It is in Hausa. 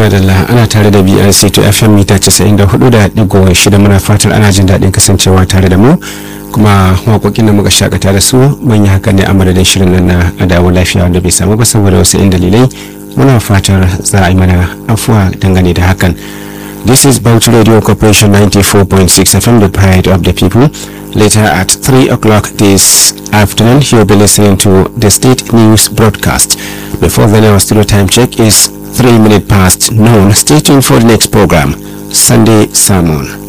madalla ana tare da brc to fm mita 94.6 muna fatar ana jin daɗin kasancewa tare da mu kuma waƙoƙin da muka shakata da su manya haka ne a madadin shirin nan na adawo lafiya wanda bai samu ba saboda wasu yan dalilai muna fatar za a yi mana afuwa dangane da hakan This is Bauchi Radio Corporation 94.6 FM, the pride of the people. Later at 3 o'clock this afternoon, you'll be listening to the state news broadcast. Before then, our studio time check is 3 minutes past noon. Stay tuned for the next program, Sunday Sermon.